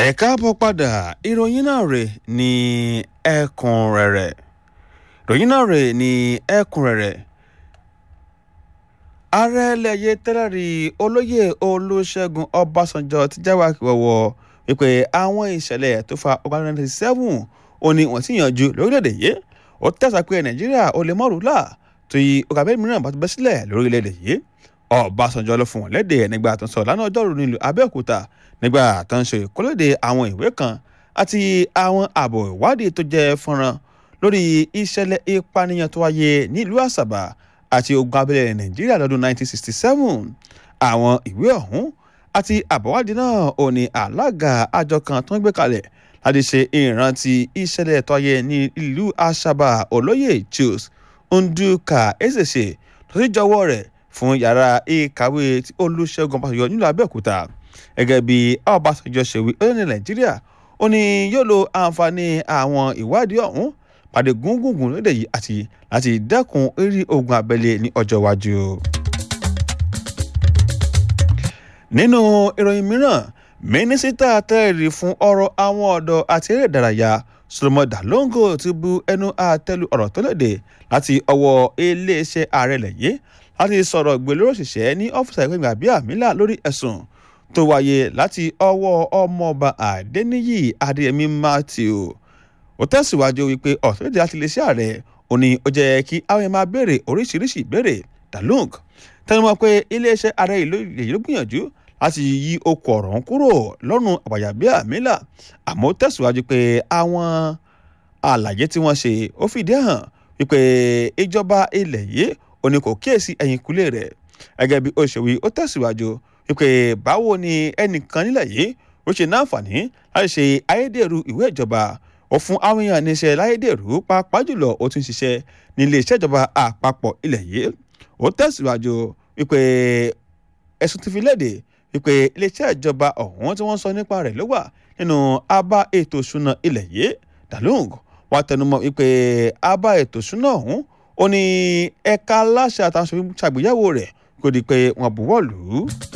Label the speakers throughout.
Speaker 1: ẹ káàbọ̀ padà ìròyìn náà rè ní ẹ̀kúnrẹ́rẹ́ ìròyìn náà rè ní ẹ̀kúnrẹ́rẹ́ ààrẹ lẹ́yẹ tẹ́lẹ̀rí olóyè olùṣègùn ọbásanjọ́ ti jáwé àkíwọ́wọ́ wípé àwọn ìṣẹ̀lẹ̀ tó fa ọgbà ninety seven ó ní wọ́n ti yanjú lórílẹ̀‐èdè yìí ó tẹ̀sà pé nàìjíríà ó lè mọ́rùú là tó yí ọgbà bẹ́ẹ̀ mìíràn bá ti bẹ́ sílẹ̀ lórílẹ̀‐èdè yìí ọbásanjọ́ ló fún wọn léde nígbà tó ń sọ lánàá ọjọ́rùú nílùú abẹ́òkúta nígbà tó ń ṣe ìkólóde àwọn ìwé kan àti àwọn àbọ̀ ìwádìí tó jẹ́ fọ́nrán lórí ìṣẹ̀lẹ̀ ìpànìyàn tó wáyé nílùú àṣàbà àti ogun abẹ́lé nàìjíríà lọ́dún 1967 àwọn ìwé ọ̀hún àti àbọ̀wádìí náà ò ní alága àjọ kan tó ń gbé kalẹ̀ láti ṣe ìrántí ìṣẹ̀lẹ̀ tó wáyé ní ìlú àṣàbà olóyè Jules Nduka Ezese tó sì jọwọ́ rẹ̀ fún yàrá ìkàwé tí olùṣègùn ọbásanjọ́ nílùú abẹ́òkúta gẹ́gẹ́ bí ọbásanjọ́ ṣe wí ó ní nàìjíríà ó ní yóò lo àǹfààní àwọn ìwádìí ọ̀hún pàdé gúngùngùn lóde yìí àti láti dẹ́kun eré ogun abẹ́lé ní ọjọ́ iwájú. nínú ìròyìn mìíràn mínísítà tẹ́lẹ̀rí fún ọ̀rọ̀ àwọn ọ̀dọ́ àti eré ìdárayá solomon dalongo ti bu ẹnu àtẹ́lu ọ̀rọ̀ tó léde láti ọwọ́ iléeṣẹ́ ààrẹ lẹ́yìn láti sọ̀rọ̀ gbèlérò òṣìṣẹ́ ní ọ́fíìsì àìpéǹgbà bíi àmìlà lórí ẹ̀sùn tó wáyé láti ọwọ́ ọmọọba adẹniyí adéyẹmí matthew ó tẹ̀síwájú wípé ọ̀tọ́lẹ́dẹ̀ láti lè ṣe ààrẹ ó ní ó jẹ́ kí àwọn èèyàn máa béèrè oríṣiríṣi ìbéèrè dalung tẹnumọ́ pé iléeṣẹ́ ààrẹ ìlú èyí ló gbìyànjú láti yí okò ọ̀rọ̀ ń kúrò lọ́rùn àbàyà bíi àmìlà àmọ́ ó tẹ̀síwájú pé àwọn àlàyé tí wọ́n ṣe ó fìdí hàn wípé ìjọba ilẹ̀ yìí ó ní kò kíyèsí ẹ̀yìn kulé rẹ̀ gẹ́gẹ́ bí ó ṣe wí ó tẹ̀síwájú wípé báwo ni ẹnìkan nílẹ̀ yìí ó ṣe náǹfààní láti ṣe ayédèrú ìwé ìjọba ó fún àwọn èèyàn níṣẹ́ láyédèrú pàápàá jùlọ ó tún ṣiṣẹ́ ní iléeṣẹ́ ìjọba àpapọ̀ ilẹ̀ yìí ó tẹ̀síwájú wípé ẹ̀sùn ti fi léde wípé iléeṣẹ́ ìjọba ọ̀hún tí wọ́n sọ nípa rẹ̀ ló wà nínú abá ètò ìṣúná ilẹ̀ yìí dalung wá tẹnumọ́ wípé abá ètò ìṣúná ọ̀hún ó ní ẹ̀ka aláṣẹ àtàwọn ṣàgbéyẹ̀wò rẹ̀ kó di pé wọ́n buwọ́ lù ú.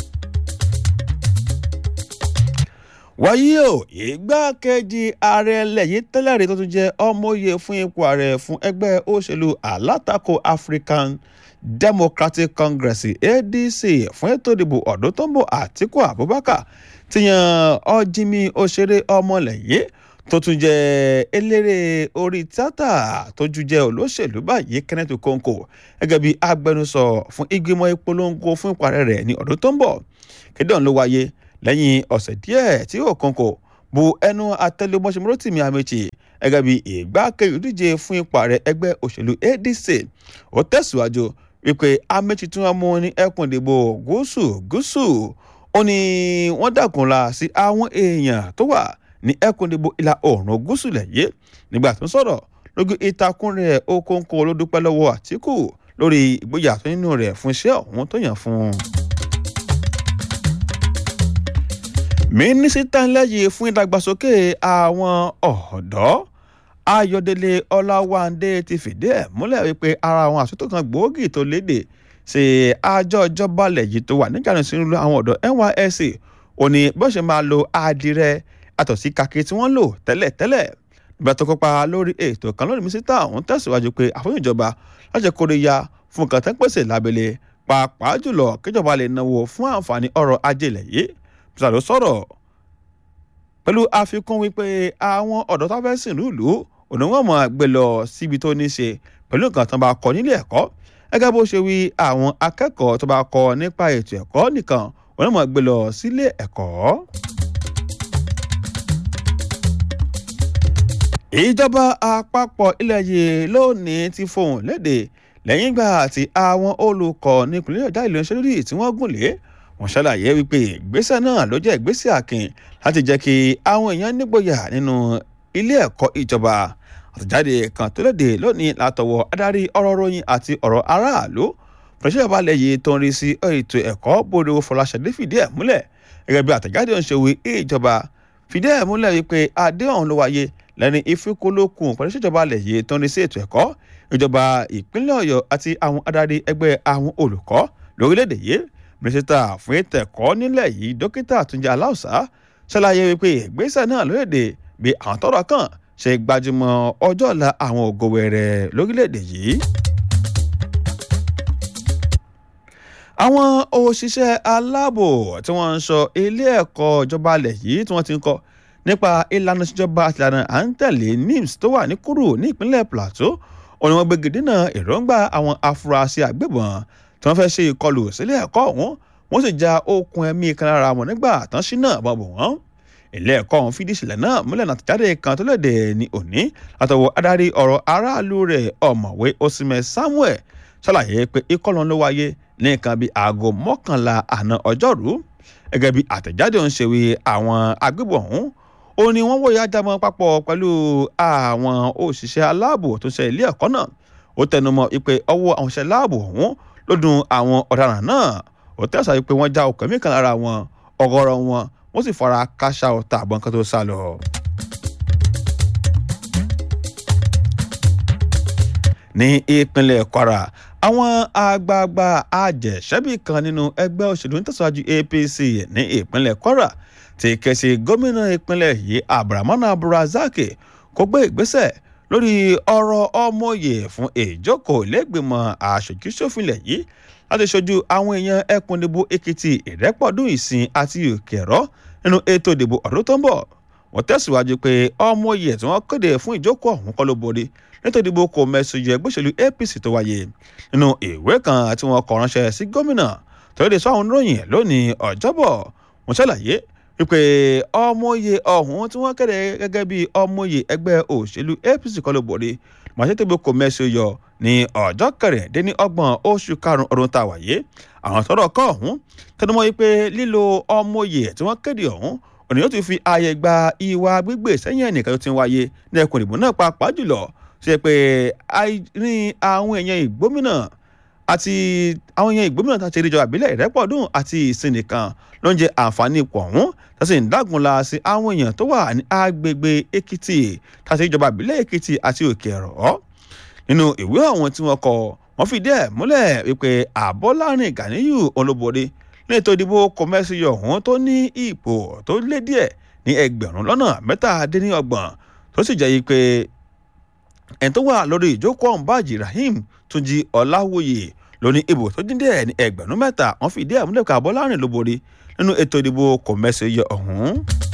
Speaker 1: wáyé o ìgbákejì ààrẹ lẹ́yìn tẹ́lẹ̀rí tó tún jẹ́ ọmọye fún ipò ààrẹ fún ẹgbẹ́ òṣèlú alátakò African Democratic Congress ADC fún ètò ìdìbò ọdún tó ń bọ̀ Àtíkù Abubakar ti yan ọjìmí òṣèré ọmọlẹ́yìn tó tún jẹ́ eléré orí tíátà tójú jẹ́ olóṣèlú báyìí Kenneth Okonkwo gẹ́gẹ́ bí agbẹnusọ fún ìgbìmọ̀ ìpolongo fún ìparẹ́ rẹ̀ ní ọdún tó ń bọ̀ kéde ọ̀hún ló wáyé lẹ́yìn ọ̀sẹ̀ díẹ̀ tí Okonkwo bu ẹnu àtẹlẹmọṣẹ́ Rotimi Amechi gẹ́gẹ́ bí ìgbákejì díje fún ìparẹ́ ẹgbẹ́ òṣèlú ADC ó tẹ̀síwájú wípé Amechi tí wọ́n mú ní ẹkùn ìdìbò gúúsù gúúsù ó ní wọ́n dàkúnla sí àwọn èèyàn tó wà ní ẹkùn ìdìbò ìlà oòrùn gúúsù lẹ́yìn nígbà tó ń sọ̀rọ̀ lójú ìtakùn rẹ̀ Okonkwo ló dúpẹ́ lọ́wọ́ Àtíkù lórí ìgboyà tó nínú rẹ̀ fún iṣẹ́ ọ̀hún tó yàn fún un. mínísítà ńlẹ́yìn fún ìdàgbàsókè àwọn ọ̀dọ́ Ayọ̀délé Ọláwándé ti fìdí ẹ̀ múlẹ̀ wípé ara àwọn àtúntò kan gbòógì tó léde ṣe àjọ ìjọba lẹ́yìn tó wà nígbà sínú àwọn ọ̀dọ́ NYSC ó ní bó ṣe máa lo àdìrẹ àtọ̀ sí kàkí tí wọ́n lò tẹ́lẹ̀tẹ́lẹ̀ nígbà tó kópa lórí ètò kan lórí mínísítà ọ̀hún tẹ̀síwájú pé àfihàn ìjọba láti kórè ya fún nǹkan tẹ́ ń pèsè lábẹ́lẹ̀ pàápàá jùlọ kíjọba lè náwó fún àǹfààní ọrọ̀ ajé ilẹ̀ yìí bísà ló sọ̀rọ̀ pẹ̀lú àfikún wípé àwọn ọ̀dọ́ tó fẹ́ sìn lùlù òní wọ́n mọ̀ gbé lọ síbi tó ní ṣe pẹ̀lú nǹkan tó bá kọ́ nílé ẹ̀kọ́ gẹ́gẹ́ bó ṣe wí àwọn akẹ́kọ̀ọ́ tó bá kọ́ nípa ètò ẹ̀kọ́ nìkan òní mọ̀ gbé lọ sílé ẹ̀kọ́. ìjọba àpapọ̀ ilẹ̀ yìí lónìí ti fohùn léde lẹ́yìn ìgbà tí àwọn olùkọ́ nípìnlẹ̀ ọ̀dà ìlú ìṣẹ́ lórí tí wọ́n gùn lé wọ́n ṣàlàyé wípé ìgbésẹ̀ náà ló jẹ́ ìgbésẹ̀ àkìn láti jẹ́ kí àwọn èèyàn nígboyà nínú ilé ẹ̀kọ́ ìjọba àtẹ̀jáde kan tó léde lónìí látọwọ́ adarí ọ̀rọ̀ ròyìn àti ọ̀rọ̀ aráàlú pẹ̀lú ìbalẹ̀ yìí tó ń rí sí ètò ẹ̀kọ́ bòde Fọláṣadé fìdí ẹ̀ múlẹ̀ gẹ́gẹ́ bí àtẹ̀jáde ń ṣe wí ìjọba fìdí ẹ̀ múlẹ̀ wípé adéhùn ló wáyé lẹ́ni ìfikùnlókun pẹ̀lú ìṣèjọba alẹ̀ yìí tó ń rí sí ètò ẹ̀kọ́ ìjọba ìpínlẹ̀ ọ̀yọ́ àti àwọn adarí ẹgbẹ́ àwọn olùkọ́ lórílẹ̀‐èdè yìí mínísítà fún ètò ẹ̀kọ́ nílẹ̀ yìí dókítà túnjí aláùsá ṣàlàyé wípé ìgbésẹ̀ náà lóde bí àwọn tọ́rọ̀ kàn ṣe gbajúmọ̀ ọjọ́ ọ̀la àwọn ògo wẹrẹ lórílẹ̀‐èdè yìí. àwọn òṣìṣẹ́ aláàbò tí wọ́n ń sọ ilé ẹ̀kọ́ ìjọba alẹ̀ yìí tí wọ́n ti ń kọ́ nípa ìlànà ìṣèjọba àti ìlànà à ń tẹ̀lé nims tó wà ní kúrò ní ìpínlẹ̀ plateau òní wọn gbégi dínà èròǹgbà àwọn afurasí àgbébọn tí wọ́n fẹ́ ṣe ìkọlù sílé ẹ̀kọ́ ọ̀hún wọ́n sì já okùn ẹ̀mí kan lára wọn nígbà tán sí náà bọ̀ bọ̀ wọ́n ilé ẹ̀kọ́ ọ̀hún fìdí ìṣẹ̀lẹ̀ náà múlẹ̀ náà tẹ̀jáde kan tó léde ní òní látọwọ́ adarí ọ̀rọ̀ aráàlú rẹ̀ ọ̀mọ̀wé osimẹ̀ samuel ṣàlàyé pé ìkọlù ló wáyé ní nǹkan bíi aago mọ́kànlá àná ọjọ́rú gẹ́gẹ́ bí àtẹ̀jáde ń ṣe wí àwọn agbébọn ọ̀hún ó ní wọ́n wòye ajámọ́ papọ̀ pẹ̀lú àwọn òṣìṣẹ́ aláàbò tó ṣe ilé ẹ̀kọ́ náà ó tẹnumọ́ pé ọwọ́ àwọn òṣìṣẹ́ aláàbò ọ̀hún ló dùn àwọn ọ̀daràn náà ó tẹ̀sán pé wọ́n já okùn mí kan lára wọn ọgọ́rọ̀ wọn wọ́n sì fara káṣá ọ̀tá àbọ̀n kan tó sá lọ. ní ìpínlẹ̀ kwara àwọn àgbààgbà àjẹsẹ́bì kan nínú ẹgbẹ́ òṣèlú nítẹ̀síwájú apc ní ìpínlẹ̀ kwara ti kẹ̀sì gómìnà ìpínlẹ̀ yìí abdulrahman abdulrasaq kó gbé ìgbésẹ̀ lórí ọ̀rọ̀ ọmọye fún ìjókòó lẹ́gbìmọ̀ aṣojúṣòfinlẹ̀ yìí láti ṣojú àwọn èèyàn ẹkùn ìdìbò èkìtì ìrẹ́pọ̀dún ìsìn àti òkèrọ́ nínú ètò ìdìbò ọdún tó ń bọ̀ wọ́n tẹ̀síwájú pé ọmọye tí wọ́n kéde fún ìjókòó ọ̀hún kọ́ ló borí nítorí ìdìbò kò mẹ́sùn yẹ ẹgbẹ́ òṣèlú apc tó wáyé nínú ìwé kan tí wọ́n kọ ránṣẹ́ sí gómìnà tó lè sọ àwọn oníròyìn lónìí ọjọ́bọ̀ wọ́n ṣàlàyé wípé ọmọye ọ̀hún tí wọ́n kéde gẹ́gẹ́ bí ọmọye ẹgbẹ́ òṣèlú apc kọ́ ló borí màṣẹ́tẹ̀bù kò mẹ́sùn yọ ní ọjọ́ kẹrìndínlọ́gbọ̀n oṣù karùn-ún ọdún tá a wáyé àwọn tọ́rọ̀ kọ́ ọ̀hún tẹnumọ́ yìí pé lílo ọmọye tí wọ́n kéde ọ̀hún òní yóò ti fi ààyè gba ìwà gbígbé sẹ́yìn ẹnìkan tó ti ń wáyé ní ẹkùn ìbò náà pàápàá jùlọ ṣe pé ní àwọn èèyàn ìgbómìnà àti àwọn èèyàn ìgbómìnà tá a ti rí ìjọba àbílẹ̀ ìrẹ́pọ̀dún àti ìsìn nìkan ló ń jẹ àǹfààní ipò ọ̀hún tá a sì ń dágunlá sí àwọn èèyàn tó wà ní agbègbè èkìtì tá a ti rí ìjọba àbílẹ̀ èkìtì àti òkè ẹ̀rọ nínú ìwé ọ̀hún tí wọ́n kọ wọ́n fìdí ẹ̀ múlẹ̀ wípé àbọ́lárin ganiyu olóbodè ní ètò ìdìbò kọmẹ́sìyọ̀ ọ̀hún tó ní ipò tó lé díẹ̀ ní ẹgbẹ̀rún lọ́nà mẹ́tàdínlọ́gbọ̀n tó sì jẹ́ yí pé ẹni tó wà lórí ìjókòó ọ̀hún bájì rahim túnjí ọ̀làwòye lóní ìbò tó dín díẹ̀ ní ẹgbẹ̀rún mẹ́ta wọ́n fìdí ẹ̀ múlẹ̀ pé àbọ́lárin ló borí nínú ètò ìdìbò kọmẹ́sìyọ̀ ọ̀hún.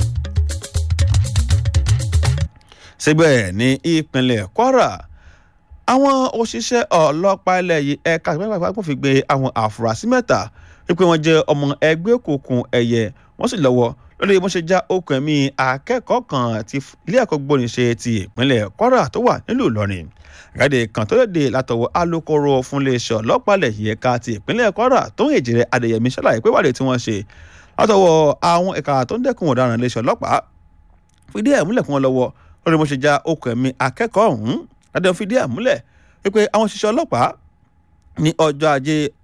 Speaker 1: síbẹ̀ ní ìpínlẹ̀ kwara àwọn òṣìṣẹ́ ọlọ́pàá ilẹ̀ yìí ẹ̀ka ìpínlẹ̀ fi gbé àwọn àfúrásì mẹ́ta wípé wọ́n jẹ́ ọmọ ẹgbẹ́ òkùnkùn ẹ̀yẹ wọ́n sì lọ́wọ́ lórí bó ṣe já okùn ẹ̀mí akẹ́kọ̀ọ́ kan ti ilé ẹ̀kọ́ gbóníṣe ti ìpínlẹ̀ kwara tó wà nílùú ìlọrin ìgbàdé kan tó léde látọwọ́ alūkkóró fún iléeṣẹ́ ọlọ́pàá ilẹ̀ yìí ẹ̀ka ti ìpínlẹ̀ kwara tó ń èjìrẹ́ adéyẹmí ṣàlàyé pé wádìí tí wọ́n ṣe látọwọ́ àwọn ẹ̀ka tó ń dẹ́kun ọ̀daràn iléeṣẹ́ ọlọ́pàá fìdí ẹ̀ múlẹ̀ fún wọn lọ́wọ́ lórí bó ṣe já okùn ẹ̀mí akẹ́kọ̀ọ́ ọ̀hún ládẹ́ fìdí ẹ̀ múlẹ̀ wípé àwọn òṣìṣẹ́ ọlọ́pàá ní ọjọ́ ajé